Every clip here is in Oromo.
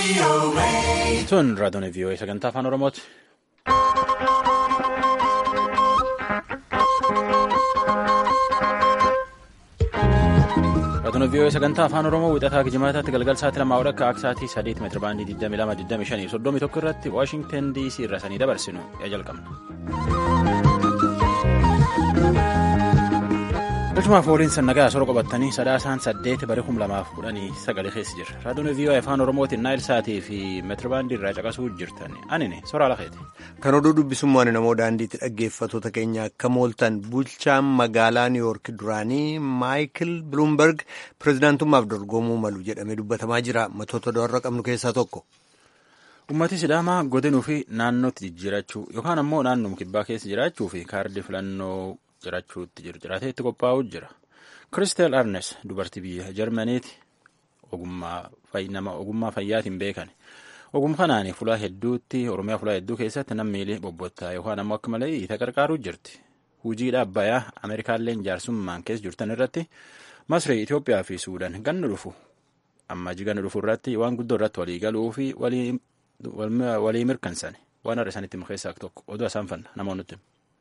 Tun raadiyoon vii'oo sagantaa afaan Oromooti. Raadiyoon vii'oo sagantaa afaan Oromoo wixataa Gijimaataatti galgal sa'aatii lamaa akka aksaatii sadeet meetira baandii 22 25 31 irratti Waashingtan DC irra sanii dabarsinu yaa jalqabna. Galchumaaf waliin sannagaa sora qabatanii sadaasaan saddeet bara kum lamaaf kudhanii sagalee keessa jira. Raadiyoon vii'oo afaan Oromootiin naayil saatii fi meetirabaandii irraa caqasuu jirtan. Anini soraa lafeeti. Kan oduu dubbisummaan namoo daandiitti dhaggeeffattoota keenya akka mooltan bulchaan magaalaa Niiwoork duraanii Maayikil Biluumberg pirezidaantummaaf dorgomuu malu jedhamee dubbatamaa jira. Matoota do'arra qabnu keessaa tokko. Uummatni Sidaamaa godinuu fi naannootti jijjiirachuu yookaan ammoo naannoo kibbaa keessa jiraachuu fi kaardii filannoo jiraachuutti jiru jiraatee itti qophaa'uu jira. Kiristel Arnes dubartii biyya Jarmaniiti nama ogummaa fayyaatiin beekan. Ogummaa kanaan fulaa hedduutti Oromiyaa fulaa hedduu keessatti namni bobbottaa yookaan ammoo akka malee isa gargaaruu jirti. Hujii dhaabbayaa Ameerikaallee jaarsummaan keessa jirtan irratti Masrii, Itoophiyaa fi Suudaan ganna dhufu amma ganna dhufu irratti waan guddoo irratti walii galuu fi walii mirkansan waan har'a isaanitti keessaa tokko oduu isaan fanna namoonni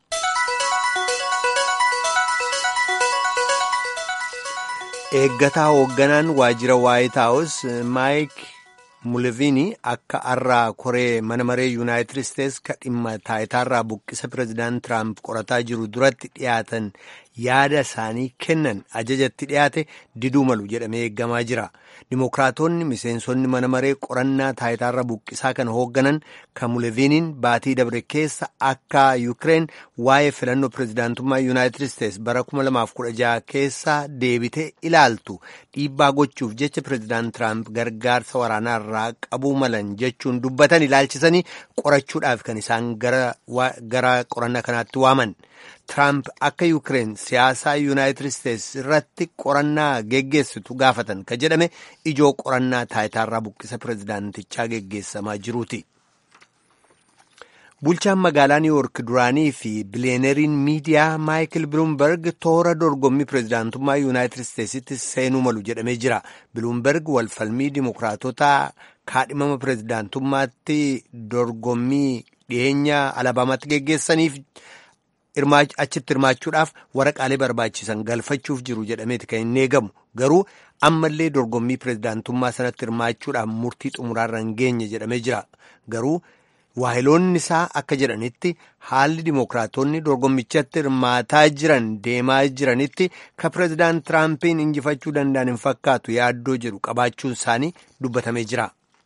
Eeggataa hoogganaan waajjira Waayit Haawus Maayik Muleviini akka har'aa koree mana maree Yuunaayitid Isteets ka dhimma taayitaarraa buqqisa pireezidaant Tiraamp qorataa jiru duratti dhiyaatan yaada isaanii kennan ajajatti dhiyaate diduu malu jedhamee eeggamaa jira. Dimookiraatonni miseensonni mana maree qorannaa taayitaarra buqqisaa kan hoogganan kan Muleviiniin baatii dabre keessa akka Yuukireen waa'ee filannoo pireezidaantummaa Yuunaayitid Isteets bara 2016 keessa deebitee ilaaltu dhiibbaa gochuuf jecha pireezidaant Tiraamp gargaarsa waraanaa irraa qabuu malan jechuun dubbatan ilaalchisanii qorachuudhaaf kan isaan gara qorannaa kanaatti waaman. Tiraamp akka Yuukireen siyaasaa Yuunaayitid Isteets irratti qorannaa geggeessitu gaafatan ka jedhame ijoo qorannaa taayitaarraa buqqisa pireezidaantichaa geggeessamaa jiruuti. Bulchaan magaalaa Niiwoork duraanii fi biliyeeneriin miidiyaa Maayikil Biluumberg toora dorgommii pireezidaantummaa Yuunaayitid Isteetsitti seenuu malu jedhamee jira. Biluumberg walfalmii dimokiraatota kaadhimama pireezidaantummaatti dorgommii dhiyeenya alabaamaatti geggeessaniif. achitti hirmaachuudhaaf waraqaalee barbaachisan galfachuuf jiru jedhameeti kan hin eegamu garuu ammallee dorgommii pireezidaantummaa sanatti hirmaachuudhaaf murtii xumuraarra hin geenye jedhamee jira garuu waahiloonni isaa akka jedhanitti haalli dimookiraatonni dorgommichatti hirmaataa jiran deemaa jiranitti ka pireezidaant tiraampiin injifachuu danda'an hin fakkaatu yaaddoo jedhu qabaachuun isaanii dubbatamee jira.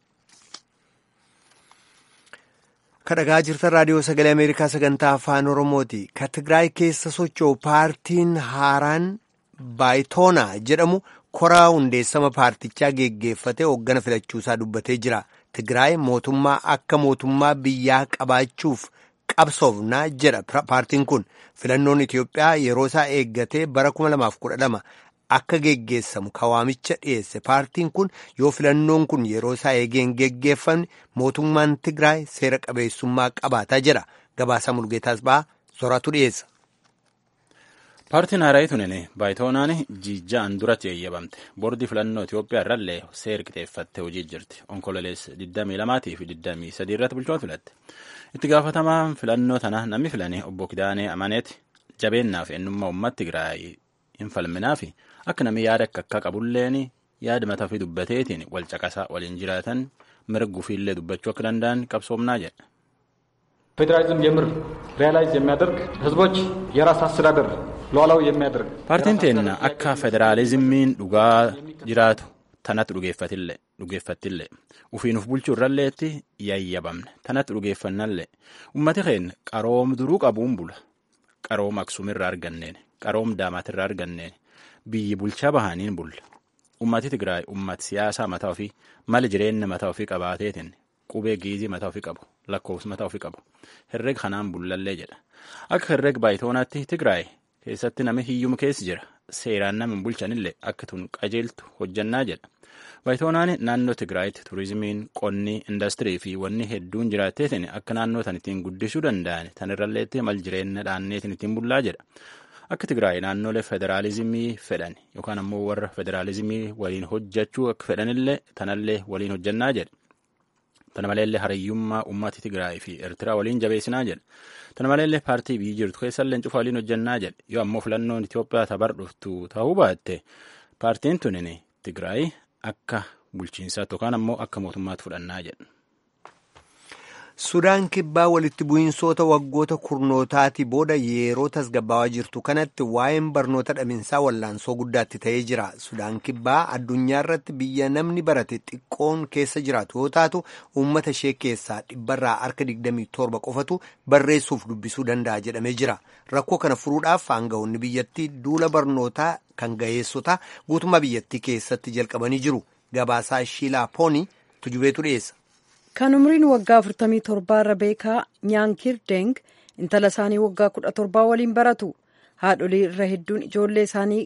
kadhagaa jirtan raadiyoo sagalee ameerikaa sagantaa afaan oromooti ka tigraay keessa socho'u paartiin haaraan baayitoonaa jedhamu koraa hundeessama paartichaa geggeeffate hooggana filachuusaa dubbatee jira tigraay mootummaa akka mootummaa biyyaa qabaachuuf qabsoofnaa jedha paartiin kun filannoon itiyoophiyaa yeroo isaa eeggatee bara 2012 akka geggeessamu kawaamicha dhiyeesse paartiin kun yoo filannoon kun yeroo isaa eegeen geggeeffamne mootummaan tigraay seera qabeessummaa qabaataa jedha gabaasaa mulgeetaas ba'aa soraatu dhiyeessa. paartiin haaraayii tunini baayitoonaan jijjaan duratti eeyyamamte boordii filannoo itiyoophiyaa irrallee seera qixeeffattee hojii jirti onkololees 22 fi 23 irratti bulchoota filatte itti gaafatamaan filannoo tana namni filane obbo Kidaanee Amaneeti jabeennaaf eenyummaa uummata tigraay hin falminaa fi akka namni yaada akka akka qabulleen yaada mataa fi dubbateetiin wal caqasaa waliin jiraatan mirguu fi illee dubbachuu akka danda'an qabsoomnaa jedha. ፌዴራሊዝም የምር ሪያላይዝ የሚያደርግ ህዝቦች የራስ አስተዳደር ሉዓላዊ የሚያደርግ paartiin teenna akka federaalizimiin dhugaa jiraatu tanatti dhugeeffattillee ufiinuuf bulchuu irralleetti yayyabamne tanatti dhugeeffannallee ummati keenya qaroom duruu qabuun bula qaroom aksuumirraa arganneen qaroom daamaatirraa arganneen biyyi bulchaa bahaniin bulla ummati tigraay ummati siyaasaa mataa ofii mala jireenya mataa ofii qabaateetiin qubee giizii mataa ofii qabu lakkoofsa mataa ofii qabu herreg kanaan bullallee jedha akka herreg baayitoonaatti tigraay keessatti namni hiyyuma keessa jira seeraan nama bulchanillee akka tun qajeeltu hojjannaa jedha baayitoonaan naannoo tigraayitti turizimiin qonni indastirii fi wanni hedduun jiraatteetiin akka naannoo tan ittiin guddisuu danda'an tanirralleetti mal jireenya dhaanneetiin ittiin bullaa jedha akka tigraay naannolee federaalizimii fedhan yookaan ammoo warra federaalizimii waliin hojjechuu akka fedhanillee tanallee waliin hojjannaa jedha Tana maleellee hariyyummaa uummata Tigraay fi Eertiraa waliin jabeessinaa jedhe. Tana maleellee paartii biyyi jirtu keessallee cufa waliin hojjannaa jedhe. Yoo ammoo filannoon Itoophiyaa tabar dhuftu ta'uu baatte paartiin tunin Tigraay akka bulchiinsaatti yookaan ammoo akka mootummaatti fudhannaa jedhe. Sudaan kibbaa walitti bu'iinsoota waggoota kurnootaati booda yeroo tasgabbaawaa jirtu kanatti waa'een barnoota dhaminsaa wallaansoo guddaatti ta'ee jira. Sudaan kibbaa addunyaa irratti biyya namni barate xiqqoon keessa jiraatu yoo taatu uummata ishee keessaa dhibbarraa harka 27 qofatu barreessuuf dubbisuu danda'a jedhamee jira. Rakkoo kana furuudhaaf aangawoonni biyyattii duula barnootaa kan ga'eessotaa guutummaa biyyattii keessatti jalqabanii jiru. Gabaasaa Shiilaa Poonii tujubeetu dhiyeessa. kan umriin waggaa 47 irra beekaa nyaankir deng intala isaanii waggaa 17 waliin baratu haadholii irra hedduun ijoollee isaanii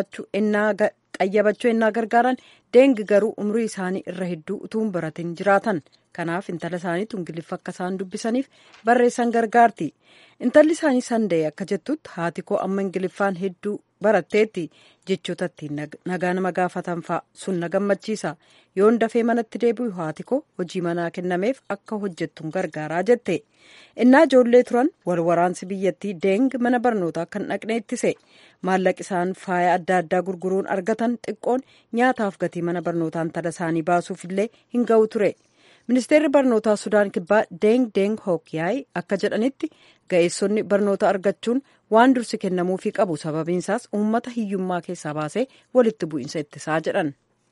qayyabachuu ennaa gargaaran deng garuu umrii isaanii irra hedduu utuu hin baratin jiraatan kanaaf intala isaaniitu ingiliffa akka isaan dubbisaniif barreessan gargaarti intalli isaanii sandee akka jettutti haati koo amma ingiliffaan hedduu baratteetti jechoota ittiin nagaa nama gaafatan fa'a sun na gammachiisa yoon dafee manatti deebi'u haati koo hojii manaa kennameef akka hojjettuun gargaaraa jette innaa ijoollee turan wal waraansi biyyattii deeng mana barnootaa kan dhaqne ittise maallaqi isaan faaya adda addaa gurguruun argatan xiqqoon nyaataaf gatii mana barnootaa intala isaanii baasuuf illee hin ga'u ture ministeerri barnootaa sudaan kibbaa deeng deeng hookyaay akka jedhanitti ga'eessonni barnoota argachuun waan dursi kennamuufii qabu sababiinsaas uummata hiyyummaa keessaa baasee walitti bu'iinsa ittisaa jedhan.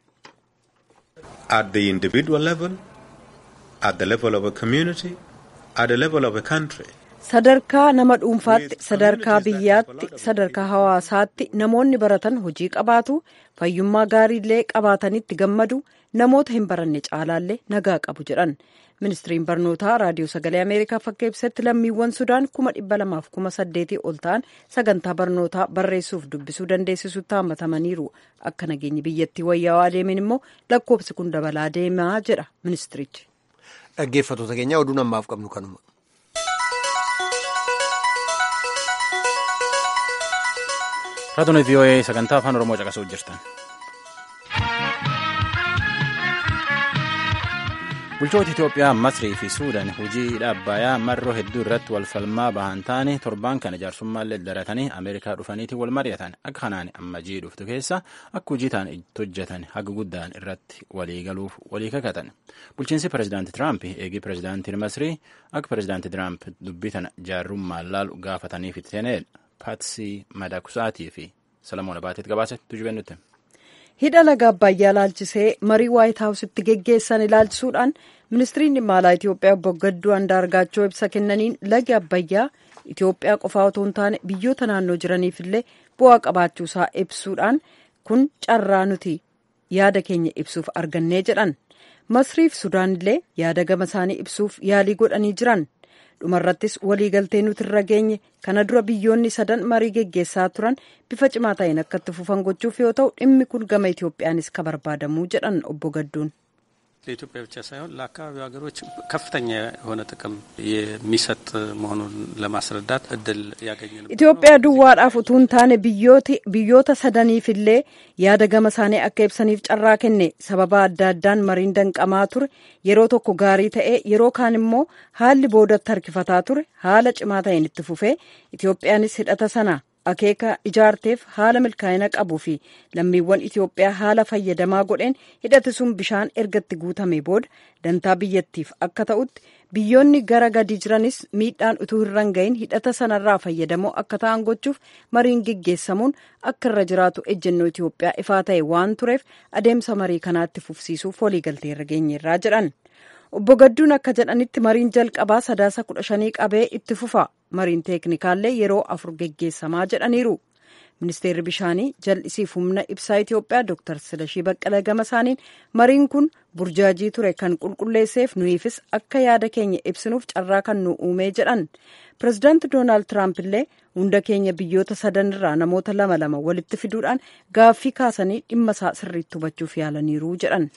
At the individual level, at the level of a community, at the level of a country. sadarkaa nama dhuunfaatti sadarkaa biyyaatti sadarkaa hawaasaatti namoonni baratan hojii qabaatu fayyummaa gaariillee qabaatanitti gammadu namoota hin baranne caalaallee nagaa qabu jedhan ministiriin barnootaa raadiyoo sagalee ameerikaa fakka ibsatti lammiiwwan sudaan kuma dhibba lamaaf kuma saddeetii ol ta'an sagantaa barnootaa barreessuuf dubbisuu dandeessisutti hammatamaniiru akka nageenyi biyyattii wayyaawaa deemen immoo lakkoofsi kun dabalaa deemaa jedha ministirichi. dhaggeeffattoota keenya oduu ammaaf qabnu kanuma. Raadiyoo VOA sagantaa afaan Oromoo caqasuu jirtan. Bulchoota Itoophiyaa, Masrii fi Suudaan hojii dhaabbayaa marroo hedduu irratti wal falmaa bahan taane torban kana jaarsummaanlee daratanii Ameerikaa dhufaniitiin wal mari'atan. Akka kanaan amma jii dhuftu keessa akka hojii ta'an itti hojjetan haga guddaan irratti walii galuuf walii kakatan. Bulchiinsi pirezidaanti Tiraamp eegii pirezidaantiin Masrii akka pirezidaanti Tiraamp dubbii tana jaarrummaan laalu gaafataniif itti seenedha. Paatsii Madakusaatii fi Salamoon Abaateet gabaasa tujubennutti. hidha laga abbayyaa ilaalchisee marii waayit haawusitti geggeessan ilaalchisuudhaan ministiriin dhimma alaa itiyoophiyaa obbo gadduu andaargaachoo ibsa kennaniin lagi abbayyaa itiyoophiyaa qofaa otoo hin taane biyyoota naannoo jiraniif illee bu'aa qabaachuusaa ibsuudhaan kun carraa nuti yaada keenya ibsuuf argannee jedhan masriif sudaan illee yaada gama isaanii ibsuuf yaalii godhanii jiran dhumarrattis waliigaltee nuti irra geenye kana dura biyyoonni sadan marii geggeessaa turan bifa cimaa ta'een akka itti fufan gochuuf yoo ta'u dhimmi kun gama itoophiyaanis ka barbaadamuu jedhan obbo gadduun ለኢትዮጵያ ብቻ ሳይሆን ለአካባቢው ሀገሮች ከፍተኛ የሆነ ጥቅም የሚሰጥ መሆኑን ለማስረዳት እድል ያገኘ ነው። Itoophiyaa duwwaadhaaf utuu hin taane biyyoota sadaniif illee yaada gama isaanii akka ibsaniif carraa kenne sababa adda addaan mariin danqamaa ture yeroo tokko gaarii ta'e yeroo kaan immoo haalli boodatti harkifataa ture haala cimaa ta'een itti fufee Itoophiyaanis hidhata sana akeeka ijaarteef haala milkaa'ina qabuu fi lammiiwwan Itoophiyaa haala fayyadamaa godheen hidhati sun bishaan ergatti guutame booda dantaa biyyattiif akka ta'utti biyyoonni gara gadi jiranis miidhaan utuu hin gahin hidhata sanarraa fayyadamoo akka ta'an gochuuf mariin geggeessamuun akka irra jiraatu ejjennoo Itoophiyaa ifaa ta'e waan tureef adeemsa marii kanaatti fufsiisuuf waliigaltee irra geenyerraa jedhan. Obbo Gadduun akka jedhanitti mariin jalqabaa sadaasa kudha shanii qabee itti fufa. Mariin teeknikaallee yeroo afur geggeessamaa jedhaniiru. Ministeerri bishaanii jal'isiif humna ibsaa Itoophiyaa Dr. Silashii Baqqalee gama isaaniin mariin kun burjaajii ture kan qulqulleesseef nuyiifis akka yaada keenya ibsinuuf carraa kan nu uumee jedhan. Pireezidaanti Doonaald Tiraamp illee hunda keenya biyyoota sadanirraa namoota lama lama walitti fiduudhaan gaaffii kaasanii dhimma isaa sirriitti hubachuuf yaalaniiru jedhan.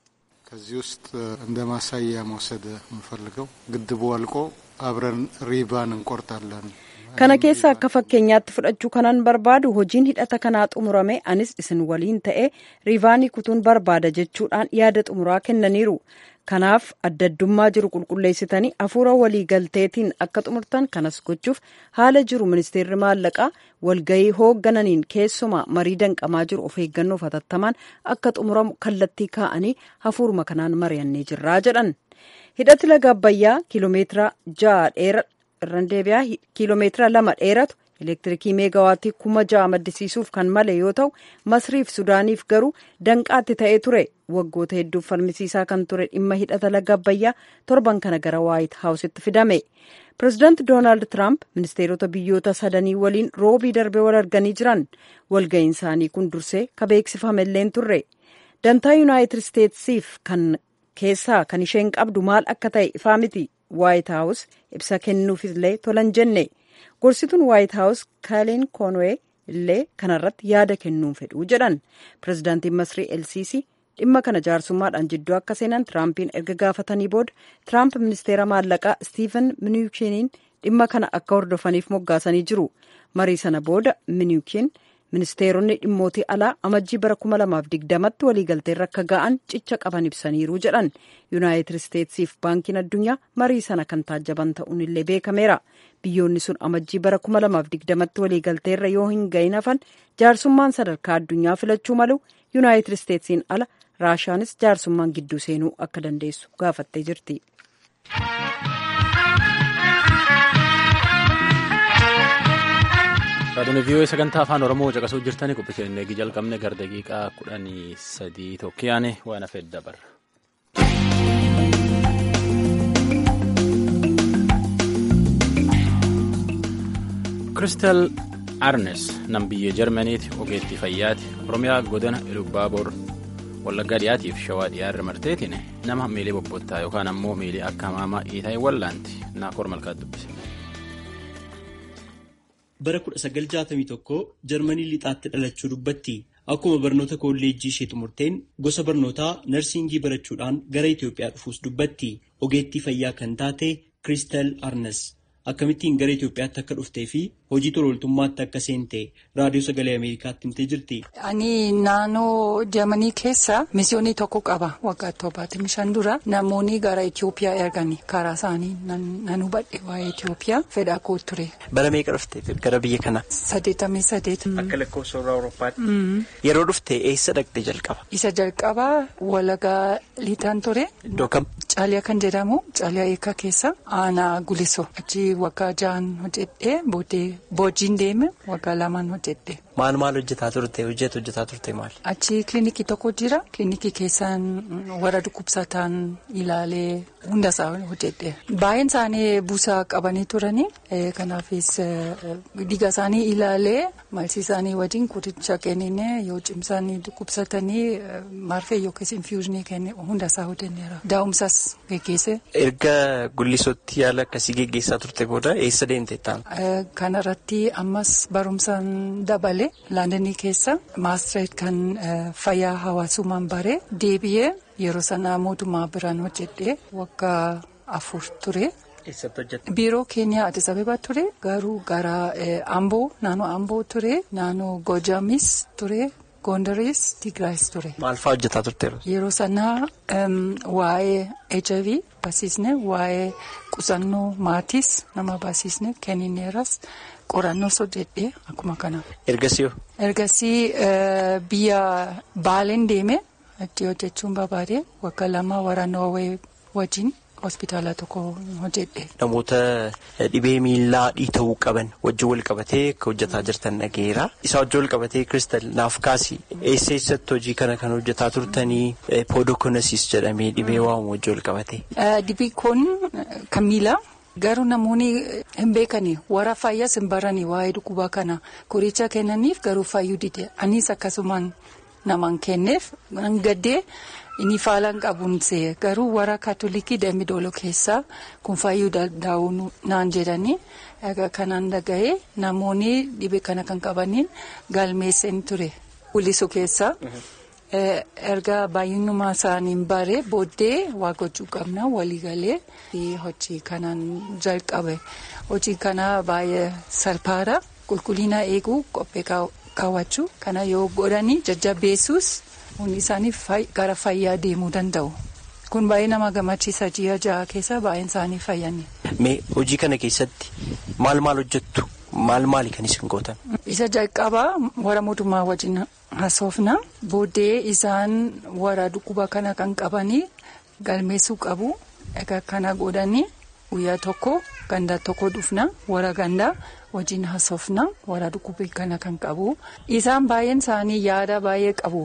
ከዚህ ውስጥ እንደ ማሳያ መውሰድ የምፈልገው ግድቡ አልቆ አብረን ሪባን እንቆርጣለን። kana keessa akka fakkeenyaatti fudhachuu kanan barbaadu hojiin hidhata kanaa xumurame anis isin waliin ta'e riivaanii kutuun barbaada jechuudhaan yaada xumuraa kennaniiru kanaaf adda addummaa jiru qulqulleessitanii hafuura waliigalteetiin akka xumurtan kanas gochuuf haala jiru ministeerri maallaqaa walgahii hooggananiin keessumaa marii danqamaa jiru of eeggannoof hatattamaan akka xumuramu kallattii kaa'anii hafuuruma kanaan mari'annee jirraa jedhan hidhati laga abbayyaa kiiloomeetira ja'a dheera irraan deebi'aa kiiloomeetira lama dheeratu elektirikii meegawaattii kuma ja'a maddisiisuuf kan male yoo ta'u masriif sudaaniif garuu danqaatti ta'ee ture waggoota hedduuf falmisiisaa kan ture dhimma hidhata laga abbayyaa torban kana gara waayit haawusitti fidame pirezidaanti doonaald tiraamp ministeerota biyyoota sadanii waliin roobii darbee wal arganii jiran walga'iin isaanii kun dursee ka beeksifamelleen turre dantaa yuunaayitid isteetsiif kan keessaa kan isheen qabdu maal akka ta'e ifaa miti waayit haawus ibsa kennuufillee tolan jenne gorsituun waayit haawus kaaleen koonwee illee kanarratti yaada kennuun fedhuu jedhan pirezidaantiin masrii elsiisii dhimma kana jaarsummaadhaan jidduu akka seenan tiraampiin erga gaafatanii booda tiraamp ministeera maallaqaa stiiven miniikiiniin dhimma kana akka hordofaniif moggaasanii jiru marii sana booda miniikiin ministeeronni dhimmootii alaa amajjii bara 2020tti waliigalteerra akka ga'an cicha qaban ibsaniiru jedhan yuunaayitid isteetsiif baankiin addunyaa marii sana kan taajjaban ta'uun illee beekameera biyyoonni sun amajjii bara 2020tti waliigalteerra yoo hin ga'in hafan jaarsummaan sadarkaa addunyaa filachuu malu yuunaayitid isteetsiin ala raashaanis jaarsummaan gidduu seenuu akka dandeessu gaafattee jirti. Raadiyoon vii'oo sagantaa afaan Oromoo caqasuu jirtanii qophiiteen eegi jalqabne gara daqiiqaa kudhanii sadii tokkiyaane waan hafeef dabarra. Kiristal Arnes nam biyya Jarmaniiti ogeettii fayyaati Oromiyaa godina Ilubaaboor Wallaggaa dhiyaatiif shawaa dhiyaarra marteetiin nama miilii bobbottaa yookaan ammoo miilii akka hamaamaa dhiitaa wallaanti naakoor malkaa dubbise. bara 1961 jarmanii lixaatti dhalachuu dubbatti akkuma barnoota kolleejjii ishee xumurteen gosa barnootaa narsingii barachuudhaan gara Itoophiyaa dhufuus dubbatti ogeettii fayyaa kan taate Kiristal Arnes akkamittiin gara Itoophiyaatti akka dhuftee fi hojii tolooltummaatti akka seente raadiyoo sagalee Ameerikaatti himtee jirti. Ani naannoo Jarmanii keessa misiyoonii tokko qaba waggaa torbaatamii shan dura namoonni gara Itoophiyaa erganii karaa isaanii nan hubadhe waa'ee Itoophiyaa fedhaa koo ture. Bara meeqa dhufte gara biyya kana? Saddeetamii saddeet. Akka lakkoofsa warra Awurooppaatti. Yeroo dhufte eessa dhaqxe jalqaba? Isa jalqaba Walagaa Liixaan ture. Iddoo kam? Caaliyaa kan jedhamu Caaliyaa eekaa keessa aanaa Gulisoo achi waggaa ja'an hojjedhee booddee boojiin deeme waggaa lamaan hojjedhe. Maal maal hojjetaa turte hojjetu hojjetaa turte maal? Achi kilinikii tokko jira kilinikii keessaan warra dhukkubsataan ilaalee hundasaa hojjedhe. Baay'een isaanii buusaa qabanii turanii kanaafis dhiiga isaanii ilaalee malsii isaanii wajjin qoricha kennine yoo cimsanii dhukkubsatanii marfee yookiis infuuzinii kenne hundasaa hojjenneera. Daa'umsas geggeesse. Erga gullisootti yaala akkasii geggeessaa turte booda eessa deemte ta'an? Kanarratti ammas barumsaan dabale laandanii keessa maastireet kan fayyaa hawaasummaan bare deebi'ee yeroo sanaa mootummaa biraan hojjedhee waggaa afur ture. Eessatti hojjette? Biiroo keenya Addis Ababa ture garuu gara Amboo naannoo Amboo ture naannoo Gojamis ture. Gondaris Tigraayis ture. Maal fa'aa hojjetaa turte? Yeroo sanaa waa'ee HIV barsiisne waa'ee qusannoo maatiis nama barsiisne kennineeras qorannoos hojjedhee akkuma kana. Ergasii hoo? Ergasii biyya Baaleen deeme itti hojjechuun barbaade waggaa lama waraana Noorwee wajjin. hospitaala tokko hojjedhe. Namoota dhibee miillaa dhiita'uu qaban wajjin wal qabatee akka hojjetaa jirtan dhageera. Isaa wajjin wal qabatee Kiristal naaf kaasi eessa eessatti hojii kana kan hojjetaa turtanii poodokonasis jedhamee dhibee waamu wajjin wal qabatee. Dhibeen kun kan miilaa. Garuu namoonni hin beekani warra fayyaas hin barani waa'ee dhukkuba kana qoricha kennaniif garuu fayyuu dide anis akkasumaan namaan kenneef gaddee. Inni faalaan qabuun see garuu warra kaatolikii dambi dooloo keessaa kun fayyuu danda'u naan jedhanii kanaan dhaga'ee namoonni dhibee kana kan qabaniin galmeessan ture. Gulisoo keessa erga baay'inuma isaaniin bare booddee waa gochuu qabna waliigalee hojii kanaan jalqabe hojii kana baay'ee salphaadha qulqullina eeguu qophee kaawwachuu kana yoo godhanii jajjabeessuus. Hundi isaanii gara fayyaa deemuu danda'u. kun baay'ee nama gammachiisa ji'a ja'a keessa baay'een isaanii fayyanne. Mee hojii kana keessatti maal maal hojjettu maal maali kan isin gootan? Isa jalqabaa warra mootummaa wajjin haasofna booddee isaan warra dhukkuba kana kan qabanii galmeessuu qabu egaa kana godhanii guyyaa tokko ganda tokko dhufna warra gandaa wajjin haasofna warra dhukkuba kana kan qabu isaan baay'een isaanii yaada baay'ee qabu.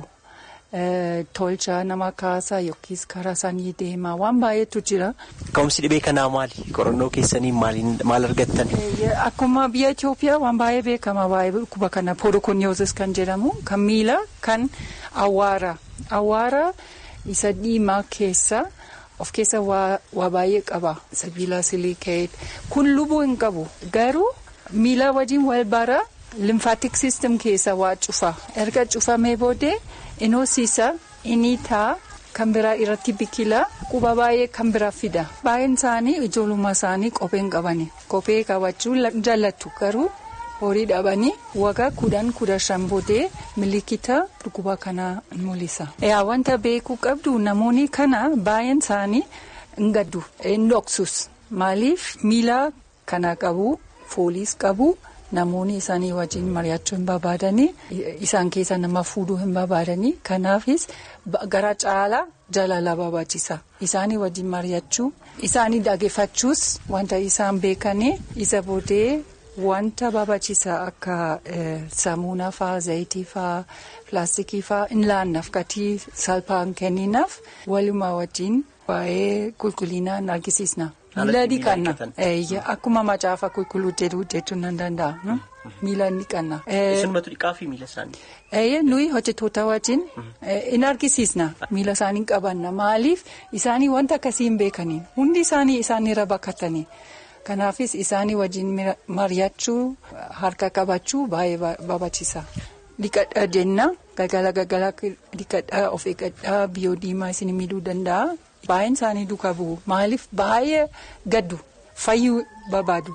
Tolcha nama kaasa yookiis karaa isaanii deemaa waan baay'eetu jira. Ka'umsi dhibee kanaa maali? Qorannoo keessanii maal argattan? Akkuma biyya Itoophiyaa waan baay'ee beekama baay'ee dhukkuba kana poodokoniyoozis kan jedhamu kan miila kan awwaara. Awwaara isa diimaa keessa of keessa waa baay'ee qaba. Sibiila silikeet kun lubuu hin qabu garuu miila wajjin wal bara limfaatik siistem keessa waa cufa erga cufamee boodee. Inoosiisa inni taa kan biraa irratti biqila quba baay'ee kan biraa fida baay'een isaanii ijoollummaa isaanii kopheen qabani kophee qabachuu jaallatu garuu horii dhabanii waggaa kudhan kudha shan boodee milikita dhukkuba kanaa mul'isa. Yaa wanta beekuu qabdu namoonni kana baay'een isaanii hin gaddu hin dhoksus maaliif miila kana qabu fooliis qabu. Namoonni isaanii wajjin mari'achuu hin barbaadanii isaan keessa nama fuudhuu hin barbaadanii kanaafis gara caalaa jaalala barbaachisa isaanii wajjin mari'achuu isaanii dhaggeeffachuus wanta isaan beekanii isa boodee wanta barbaachisa akka saamunaa fa'aa zayitii fa'aa pilaastikii fa'aa hin laannaaf gatii salphaan kenninaaf walumaa wajjin waa'ee qulqullinaan argisiisna. Miila dhiqanna akkuma macaafa qulqulluu jedhu jechuun nan danda'a. Miila dhiqanna. Isinumatu dhiqaa fi miila isaanii? Nuyi hojjettoota wajjin in argisiisna miila isaanii qabanna maaliif isaanii wanta akkasii hin beekaniin hundi isaanii isaanirra bakkatanii kanaafis isaanii wajjin mari'achuu harka qabachuu baay'ee barbaachisa. Dhiqadhaa jenna galgala galgala dhiqadhaa of eeggadhaa biyyoo diimaa isin miidhuu danda'a. Baay'een isaanii duukaa bu'u maaliif baay'ee gaddu fayyuu barbaadu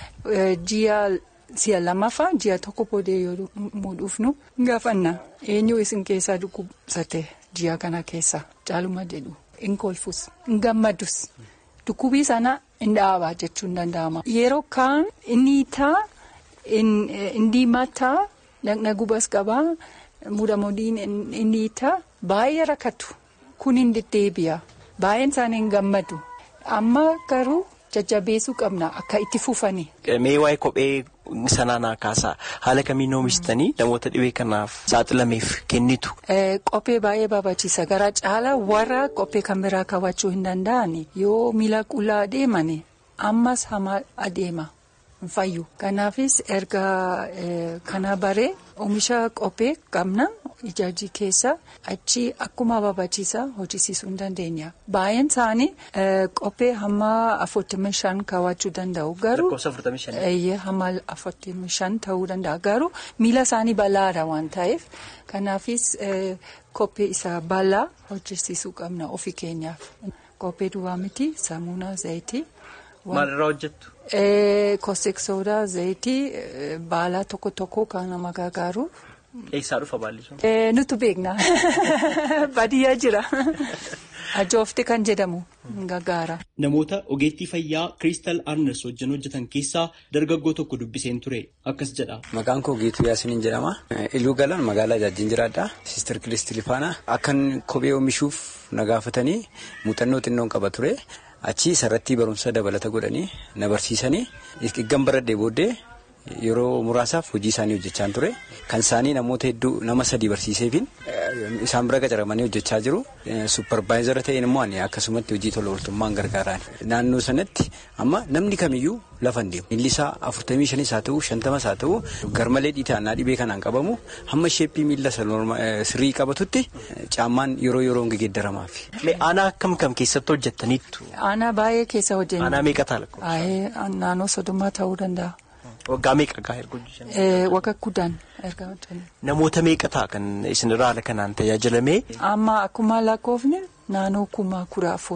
ji'a si'a lamaffaa ji'a tokko boodee yoo muudhuufnu gaafanna eenyu isin keessaa dhukkubsate ji'a kana keessa caaluma jedhu hin kolfus hin gammadus dhukkubii sana hin dhaabaa jechuun danda'ama. Yeroo kaan inni taa hin diimataa dhaqna gubas qabaa muudamodiin inni taa baay'ee rakkatu kun hin deddeebi'a. Baay'een isaanii hin gammadu. Amma garuu jajjabeessuu qabna akka itti fufani. Mee waa'ee kophee sanaa naa kaasaa haala kamiin oomishitanii namoota dhibee kanaaf saaxilameef kennitu. Qophee baay'ee barbaachisa. Gara caalaa warra qophee kan biraa kaawwachuu hin danda'ani. Yoo miila qullaa adeemani ammas hamaa adeema. hin fayyu. Kanaafis erga kana baree oomisha qophee qabna ijaajii keessa achi akkuma barbaachisaa hojjisiisuu hin dandeenya. Baay'een isaanii qophee hamma afurtamii shan kaawwachuu danda'u. Garuu hamma afurtamii shan ta'uu danda'a. Garuu miila isaanii bal'aadha waan ta'eef kanaafis qophee isaa bal'aa hojjisiisuu qabna ofii keenyaaf. Qophee duwwaa miti saamunaa zayitii. Maalirraa hojjettu? Kostik soodaa zayitii baala tokko tokko kan nama gargaaru. Eessaa dhufa baalli sun? Nutu beekna. Baadiyyaa jira. Ajoofte kan jedhamu gargaara. Namoota ogeettii fayyaa Kiristaal Arnes wajjin hojjetan keessaa dargaggoo tokko dubbiseen ture akkas jedha. Maqaan koo Geetuu Yaasiniin jedhama. Iluu Galaan magaalaa Jaajin jiraadha. Siistar Kilistii Lifaanaa. Akkan kophee oomishuuf na gaafatanii muuxannoo xinnoon qaba ture. Achi sarratti barumsa dabalata godhanii na barsiisanii eeggan baradhee booddee yeroo muraasaaf hojii isaanii hojjechaa ture. Kan isaanii namoota hedduu nama sadii barsiiseefin isaan bira qacaramanii hojjechaa jiru. Supparvaayizara ta'een immoo akkasumatti hojii tola ooltummaan gargaaraan. Naannoo sanatti amma namni kamiyyuu lafa hin deemu. Miilli isaa afurtamii shanis haa ta'u shantamas haa ta'u garmalee dhiitaannaa dhibee kanaan qabamu hamma sheeppii miilla sirrii qabatutti caammaan yeroo yeroon geeddaramaaf. Aanaa akkam kam keessatti hojjettaniittu? Aanaa baay'ee keessa hojjenna. Aanaa meeqa ta'a lakkoofsa? Naannoo soddoma ta'uu danda'a. Waggaa meeqa gaa erga hojjetan? Waggaa kudhan erga hojjetan. Namoota meeqa ta'a kan isin irraa haala kanaan tajaajilamee? Amma akkuma lakkoofne naannoo kuma kudha afur.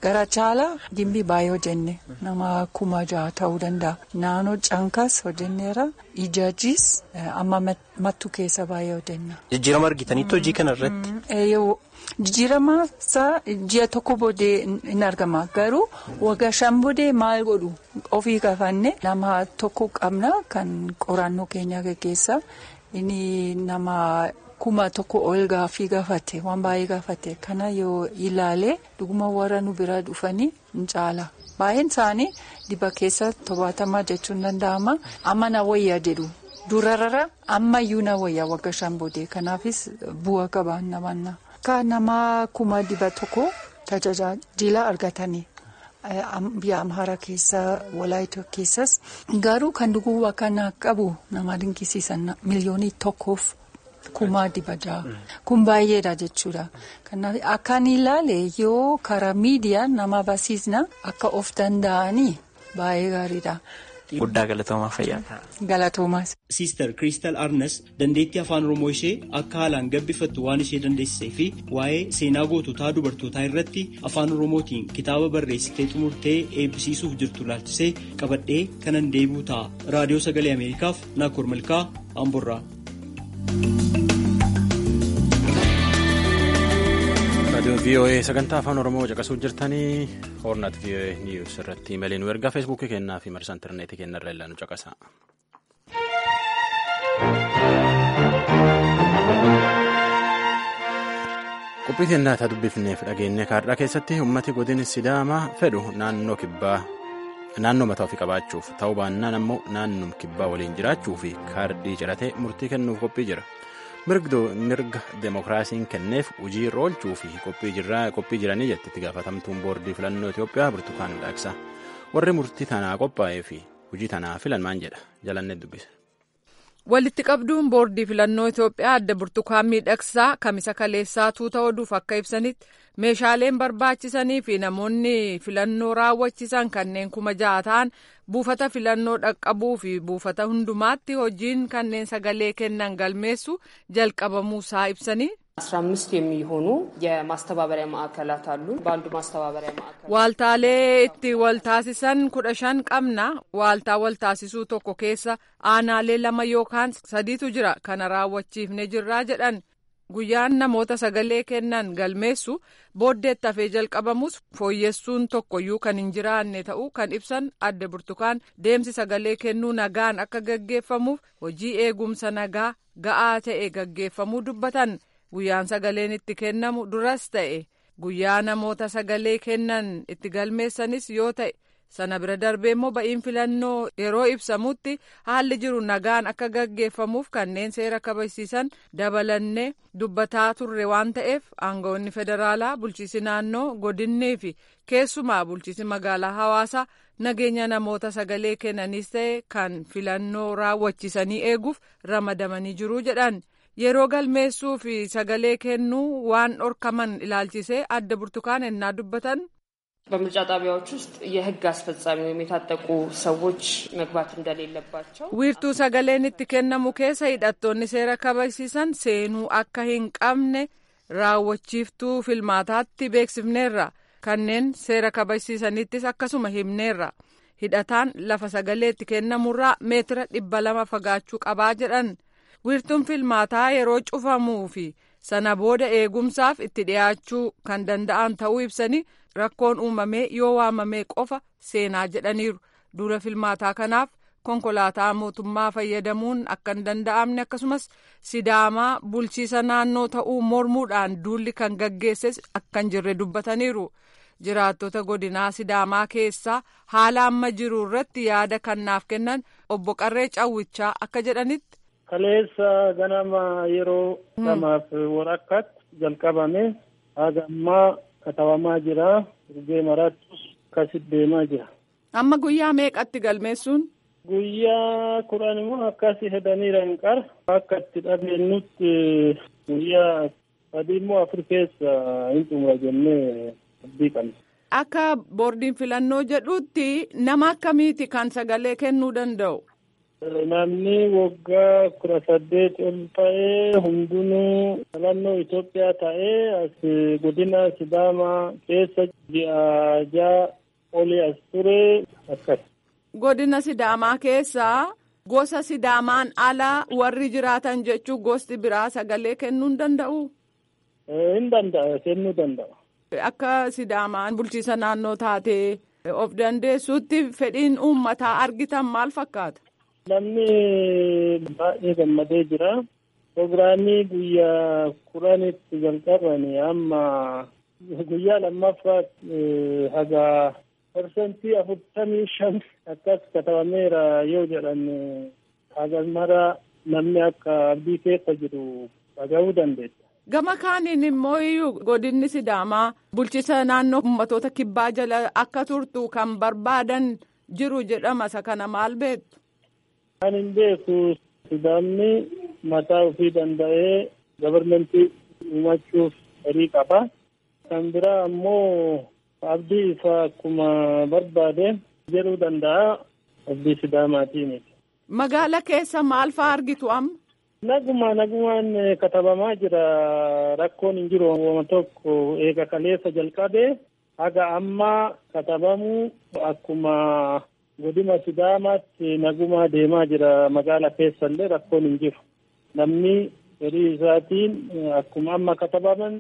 gara caalaa gimbii baay'ee hojjenne nama kuma jaha ta'uu danda'a. Naannoo cankas hojjenneera ijaajis amma mattu keessa baay'ee hojjenna. Jijjiirama argitanitti hojii kana irratti. Jijjiirama isaa ji'a tokko boodee in argama garuu waggaa shan boodee maal godhu ofii kafanne nama tokko qabna kan qorannoo keenya gaggeessa inni nama. kuma tokko ol gaaffii gaafate waan baay'ee gaafate kana yoo ilaale dhuguma warra nu bira dhufanii in caala baay'een isaanii diba keessa tobaatamaa jechuun danda'ama amma na wayyaa jedhu durarra ammayyuu na wayyaa wagga shan boodee kanaafis bu'a qaba namanna. akka nama kuma diba tokko tajaajila argatanii. biyya amhara keessa walaayitoo keessas garuu kan dhuguu kana qabu nama dinqisiisan miliyoonii tokkoof. Kumaa diba jaha kun baay'eedha jechuudha. Kanaaf akkaan ilaale yoo karaa miidiyaa nama barsiisna akka of danda'anii baay'ee gaariidha. Guddaa galatoomaa fayyaa. Galatoomaas. Siister Kiristaal Arnas dandeettii afaan Oromoo ishee akka haalaan gabbifattu waan ishee dandeessisee fi waa'ee seenaa goototaa dubartootaa irratti afaan Oromootiin kitaaba barreessitee xumurtee eebbisiisuuf jirtu ilaalchisee qabadhee kanan deebi'u ta'a. Raadiyoo Sagalee Ameerikaaf Naakoor Malkaa Amborraa. raadiyoon voa sagantaa afaan oromoo caqasuu jirtanii hoornat voa niiws irratti imeelii nu ergaa feesbuukii kennaa fi marsa intarneetii kennarra illee nu caqasa. qophii teennaataa dubbifneef dhageenya kaardhaa keessatti ummati godin sidaamaa fedhu naannoo kibbaa naannoo mataa ofii qabaachuuf ta'uu baannaan ammoo naannoo kibbaa waliin jiraachuu fi kaardii ciratee murtii kennuuf qophii jira. mirga deemokiraasiin kenneef hojii irra oolchuu fi qophii jiranii jetti itti gaafatamtuun boordii filannoo Itoophiyaa Burtukaan Dhaaqsa. Warri murtii tanaa qophaa'ee fi hojii tanaa filan maan jedha jalannee dubbise. Walitti qabduun boordii filannoo Itoophiyaa adda burtukaan miidhagsaa kamisa kaleessaa tuuta oduuf akka ibsanitti meeshaaleen barbaachisanii fi namoonni filannoo raawwachisan kanneen kuma ja'a ta'an buufata filannoo dhaqqabuu fi buufata hundumaatti hojiin kanneen sagalee kennan galmeessu jalqabamuusaa ibsanii. አስራ አምስት የሚሆኑ የማስተባበሪያ ማዕከላት አሉ። በአንዱ ማስተባበሪያ ማዕከል Waaltaalee itti waltaasisan kudha shan qabna. Waaltaa waltaasisuu tokko keessa aanaalee lama yookaan sadiitu jira. Kana raawwachiifne jirraa jedhan. Guyyaan namoota sagalee kennan galmeessu booddeetti hafee jalqabamus fooyyessuun tokkoyyuu kan hin jiraanne ta'uu kan ibsan adda burtukaan deemsi sagalee kennuu nagaan akka gaggeeffamuuf hojii eegumsa nagaa ga'aa ta'e gaggeeffamuu dubbatan. Guyyaan sagaleen itti kennamu duras ta'e guyyaa namoota sagalee kennan itti galmeessanis yoo ta'e sana bira darbee immoo ba'iin filannoo yeroo ibsamutti haalli jiru nagaan akka gaggeeffamuuf kanneen seera kabachiisan dabalannee dubbataa turre waan ta'eef aangawoonni federaalaa bulchiisi naannoo godinnii fi keessumaa bulchiisi magaalaa hawaasaa nageenya namoota sagalee kennanis ta'e kan filannoo raawwachiisanii eeguuf ramadamanii jiru jedhan. yeroo galmeessuu fi sagalee kennuu waan dhorkaman ilaalchisee adda burtukaan ennaa dubbatan. በምርጫ ጣቢያዎች ውስጥ የሕግ አስፈጻሚ ወይም የታጠቁ ሰዎች መግባት እንደሌለባቸው wiirtuu sagaleen itti kennamu keessa hidhattoonni seera kabachiisan seenuu akka hin qabne raawwachiiftuu filmaataatti beeksifneerra kanneen seera kabachiisanittis akkasuma himneerra hidhataan lafa sagalee itti kennamurraa meetira dhibba lama fagaachuu qabaa jedhan. wiirtuun filmaataa yeroo cufamuu fi sana booda eegumsaaf itti dhiyaachuu kan danda'an ta'uu ibsanii rakkoon uumamee yoo waamamee qofa seenaa jedhaniiru dura filmaataa kanaaf konkolaataa mootummaa fayyadamuun akka hin danda'amne akkasumas sidaamaa bulchiisa naannoo ta'uu mormuudhaan duulli kan gaggeesses akka hin jirre dubbataniiru jiraattota godinaa sidaamaa keessaa haala amma jiru irratti yaada kannaaf kennan obbo Qarree Cawwichaa akka jedhanitti. Kaleessa ganama yeroo lamaaf walakkaatti jalqabame haga ammaa katabamaa jira. Urgee maraattus akkasitti deemaa jira. Amma guyyaa meeqatti galmeessuun? Guyyaa kudhan immoo akkasii hedaniira hin qara. Akka itti dhageenyutti guyyaa sadii immoo afur keessa hin xumura jennee abdii qabna. Akka boordiin filannoo jedhutti nama akkamiiti kan sagalee kennuu danda'u? namni waggaa kudha saddeet ol ta'ee hundinuu filannoo Itoophiyaa ta'ee as godina Sidaamaa keessa ji'a ja'a olii as ture akkas. Godina Sidaamaa keessaa gosa Sidaamaan alaa warri jiraatan jechuun gosti biraa sagalee kennuu hin danda'u. Hin danda'a kennuu danda'a. Akka Sidaamaan bulchiisa naannoo taatee of dandeessuutti fedhiin uummataa argitan maal fakkaata? Namni baay'ee gammadee jira. Proogiraamii guyyaa kudhanitti jalqabanii amma guyyaa lammaffaatti haga parsantii afurtamii shan akkas katabameera yoo jedhan haga mara namni akka abdii keessa jiru dhaga'uu dandeessa. Gama kaaniin immoo iyyuu godinni Sidaamaa bulchiisa naannoo ummatoota kibbaa jala akka turtu kan barbaadan jiru jedhama isa kana maal beektu? Kan hin beeku Sidaamni mataa ofii danda'ee gabarmentii uumachuuf horii qaba. Kan biraa ammoo abdii isaa akkuma barbaade jedhuu danda'a abdii Sidaamaatiin. Magaala keessa maal fa'aa argitu amma? Naguma nagumaan katabamaa jira rakkoon hin jiru wama tokko eega kaleessa jalqabee haga ammaa katabamu akkuma godina Sidaamaatti nagumaa deemaa jira magaala keessallee rakkoon hin jiru. Namni horii isaatiin akkuma amma katabaman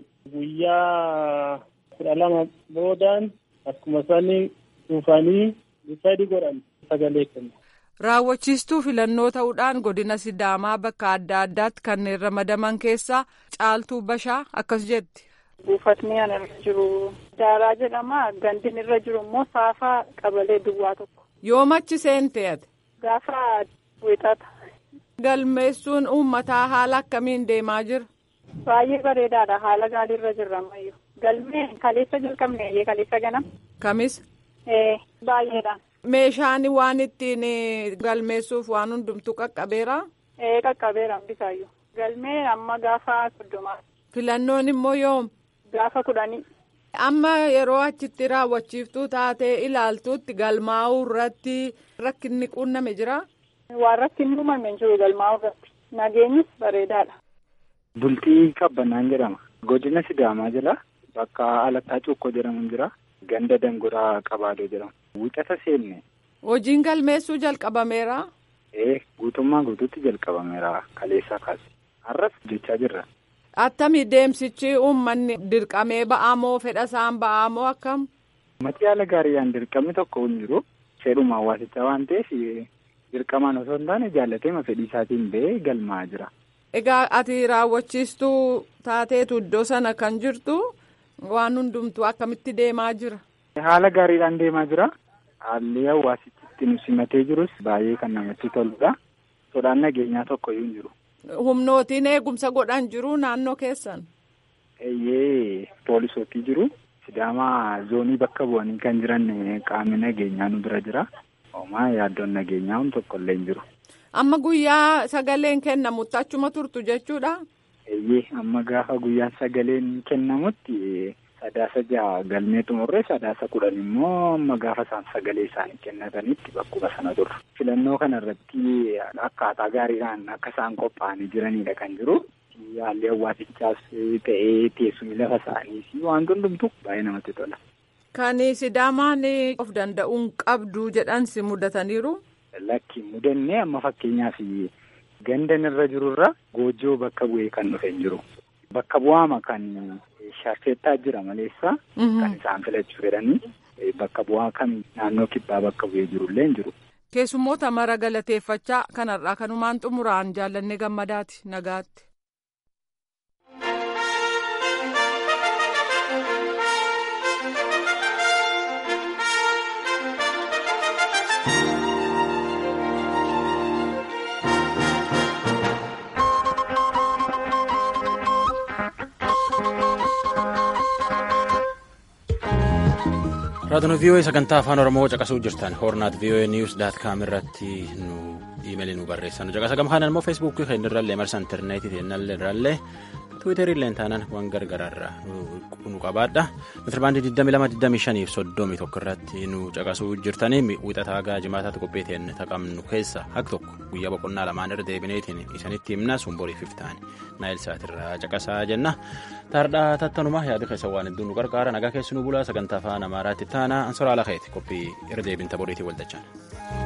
guyyaa kudha lama boodaan akkuma sanii dhufanii sadi godhan sagalee kennu. Raawwachiistuu filannoo ta'uudhaan godina Sidaamaa bakka adda addaatti kanneen ramadaman keessaa caaltuu bashaa akkas jetti. Buufatni an irra jiru daaraa jedhama. Gandin irra jiru immoo saafaa qabalee duwwaa tokko. Yoomachi seente ati? Gaafa wixata. Galmeessuun uummataa haala akkamiin deemaa jira? Baay'ee bareedaadha. Haala gaariirra jirra ammayyuu. Galmee kaleessa jalqabne kaleessa ganam. Kamis? Ee baay'eedha. Meeshaan waan ittiin galmeessuuf waan hundumtuu qaqqabeera? Ee qaqqabeera bisaayyuu. Galmee amma gaafa soddomaa. Filannoon immoo yoom? Gaafa kudhanii. Amma yeroo achitti raawwachiiftuu taatee ilaaltuutti galmaa'uu irratti rakkinni quunname jira? Waan rakkinni uumame hin jiru galmaa'uu irratti. Nageenyis bareedaadha. Bultii qabbannaan jedhama. Godina Sidaamaa jala bakka Alattaa Cuukkoo jedhamu jira. Ganda Danguraa Qabaadoo jedhama. Wixata seenne. Hojiin galmeessuu jalqabameera? Ee guutummaa guutuutti jalqabameera kaleessaa kaase. Har'as jechaa jirra. Attami deemsichi uummanni dirqamee ba'amoo fedha isaan ba'amoo akkam? Uummatni haala gaariidhaan dirqamni tokko hin jiru. Fedhuma hawaasichaa waan ta'eef dirqamaan osoo hin taane jaallateema fedhii isaatiin ba'ee galmaa'aa jira. Egaa ati raawwachiistuu taateetu iddoo sana kan jirtu waan hundumtuu akkamitti deemaa jira? Haala gaariidhaan deemaa jira. Haalli hawaasichi ittiin simatee jirus baay'ee kan namatti toludha. Sodaan nageenyaa tokko iyyuu hin jiru. Humnootiin eegumsa godhan jiru naannoo keessan? Eeyyee poolisootii jiru. Sidaamaa zoonii bakka bu'anii kan jiran qaamni nageenyaa nu bira jira. Homaa yaaddoon nageenyaa hun tokko illee hin jiru. Amma guyyaa sagaleen kennamutti achuma turtu jechuudha? Eeyyee amma gaafa guyyaan sagaleen kennamutti sadaasa jaha galmee xumurree sadaasa kudhan immoo amma gaafa isaan sagalee isaanii kennatanitti bakkuma sana turre. Filannoo kana irratti akkaataa gaariidhaan akka isaan qophaa'anii jiranidha kan jiru. Haalli hawaasichaas ta'ee teessumni lafa isaaniis waan hundumtu baay'ee namatti tola. Kan Sidaamaan of danda'uun qabdu jedhansi mudataniiru. Lakki mudannee amma fakkeenyaaf gandan irra jirurra goojjoo bakka bu'ee kan dhufe hin jiru. Bakka bu'aama kan shaarfeettaa jira maleessa kan isaan filachuu fedhanii bakka bu'aa kan naannoo kibbaa bakka bu'ee jirullee hin jiru. Keessummoota mara galateeffachaa kanarraa kanumaan xumuraan jaallannee gammadaati nagaatti. raadiyoo vii'oo'ee sagantaa afaan oromoo caqasuu jirtan hoornaat vii'oo'ee niiwus daat kaam irratti nu iimeelii nu barreessan caqasa gamkaan immoo feesbuukii keenya irrallee marsa intarneetii irrallee tiwiiterilleen taanaan waan gargaraarraa nu qabaadha metirbaandii 2225 fi 31 irratti nu caqasuu jirtanii wixataa gaa jimaataatti qopheeteen taqamnu keessa hak tokko guyyaa boqonnaa lamaan irra deebineetiin isanitti himna sun boriif iftaan naayil saatirraa caqasaa jenna taardhaa tattanuma yaada keessa waan hedduu nu qarqaara nagaa keessi nu bulaa sagantaa afaan amaaraatti taana ansoraa lakeeti qophii irra deebinta boriitiin waldachaan.